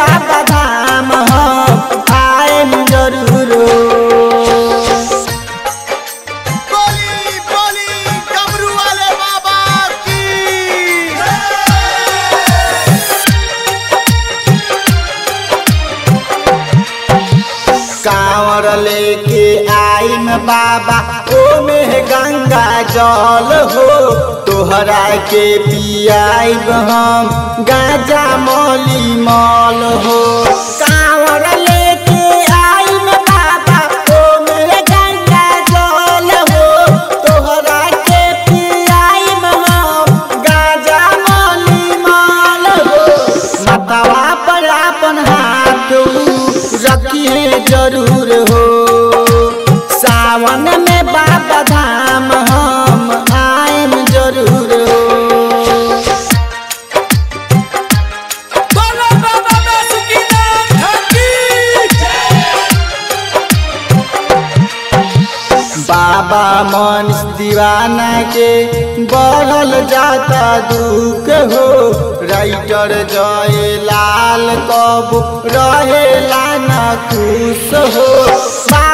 बाबा धाम हम आएम जरूर हो बोली बोली डमरू वाले बाबा की कांवर लेके आइम बाबा ओमे गंगा जल हो तोहरा के पियाइब हम गाजा मौली मल हो कांवर लेके आइम बाबा ओमे गंगा जल हो तोहरा के पियाइब हम गाजा मौली मल हो मतवा पर अपन हाथ रखिए जरूर हो सावन में बाबा धाम हम आएम जरूर हो बोलो बाबा बासुकीनाथ की बाबा मन दीवाना के बढ़ल जाता दुख हो राइटर जय लाल कब रहेला न खुश हो